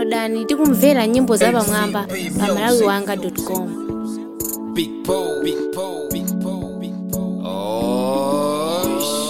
downloadani tikumvera nyimbo za pamwamba pa malawi wanga com Big Paul, Big Paul, Big Paul, Big Paul. Oh,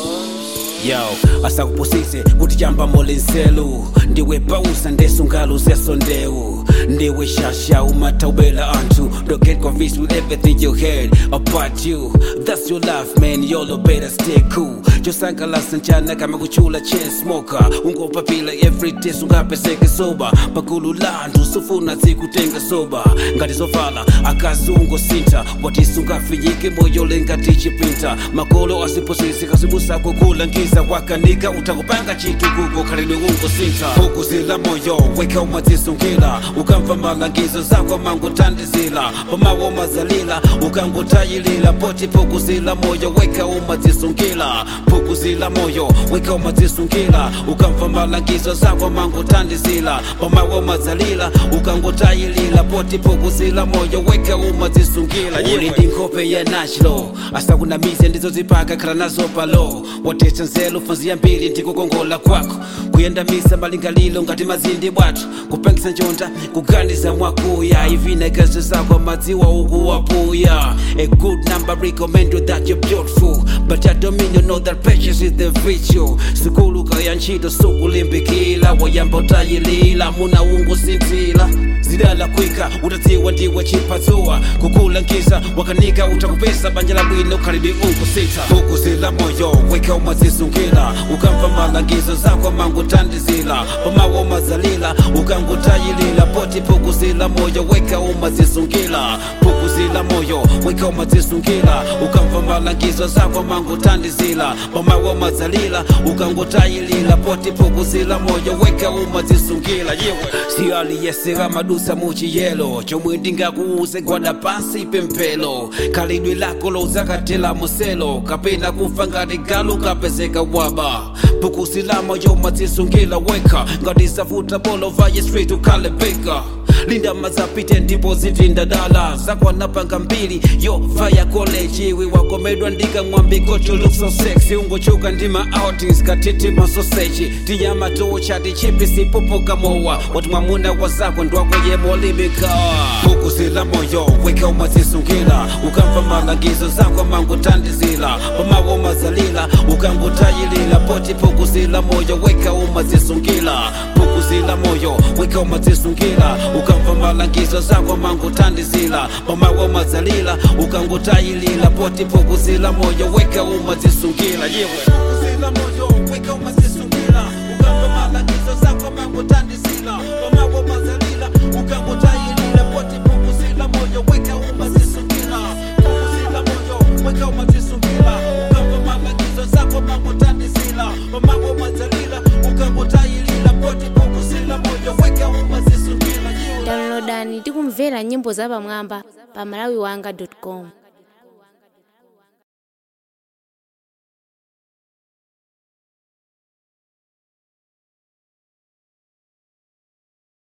yo asakupusise kuti chamba molenselu ndiwe pausa ndesungalo zesondeu ndiwe shasha umataubela anthu don't get confused with everything you heard about you that's your life man yolo better stay cool chosangalasa mchana kama kuchula chain smoker ungopapila everyday sungapeseke soba pagulu landu sufuna zikutenga soba ngati zovala akazungo sinta watisungafiyike moyo lengati chipinta makolo asiposisi kasibusako kulangiza wakanika utakupanga chitu kuko khalidwe ungo sinta ukuzila moyo weka umazisungila ukamva malangizo zako mangutandizila pamawo mazalila ukangutayilila poti pukuzila moyo weka umazisungila pukuzila moyo weka umazisungila ukamva malangizo zako mangutandizila pamawo mazalila ukangutayilila poti pukuzila moyo weka umazisungila uli ndi nkhope ya nachlo asakunamize ndizozipaka khala nazo palo watesa nzelo fanziya mbili ndikukongola kwako kuyendamisa malingalilo ngati mazindi bwathu kupangisa njonda kuganiza mwakuya ivinekazo zako madziwa ukuwapuya a good number recommend you that you're beautiful but I don't mean you know that patience is the virtue sikuluka ya ntchito sukulimbikila wayamba utayilila muna ungusinzila zidala kwika utadziwa ndiwe chipatsuwa kukulangiza wakanika utakupesa banja la bwino khalibi unkusita ukuzila moyo weka umazisungila ukamva malangizo zako mangutandizila pamawo mazalila ukangutayilila poti pukuzila moyo weka umazisungila pukuzila moyo weka umazisungila ukamva malangizo zako mangutandizila pamawo mazalila ukangutayilila poti pukuzila moyo weka umazisungila yewe siyaliyesera madusa muchiyelo chomwe ndingakuuze gwada pansi pemphelo khalidwe lako lozakatela muselo kapena kufa ngati galu kapezeka waba pukusila moyo mazisungila weka ngati safuta bolo vaye straight ukhale beka linda mazapite ndipo zitinda dala zakwanapanga mbili yo vaya college iwe wakomedwa ndikamwambiko to look so sexy ungochuka ndima outings katiti masoseji tinyama tuuchati chipi sipopoka mowa wati mwamuna wazako ndwako yemolimikawa ukuzila moyo weka umazisungila ukamva malangizo zako mangutandizila pamawo mazalila ukangutayilila poti pukuzila moyo weka umazisungila pukuzila moyo weka umazisungila ukamva malangizo zako mangutandizila pamawo mazalila ukangutayilila poti pukuzila moyo weka umazisungila yewe pukuzila moyo weka umazisungila ukamva malangizo zako mangutandizila pamawo mazalila ukangutayilila poti pukuzila moyo weka umazisungila pukuzila moyo weka umazisungila ukamva malangizo zako mangutandizila pamawo mazalila ukangutayilila poti pukuzila moyo weka umazisungila yewe downloadani tikumvera nyimbo za pamwamba pa malawi wanga com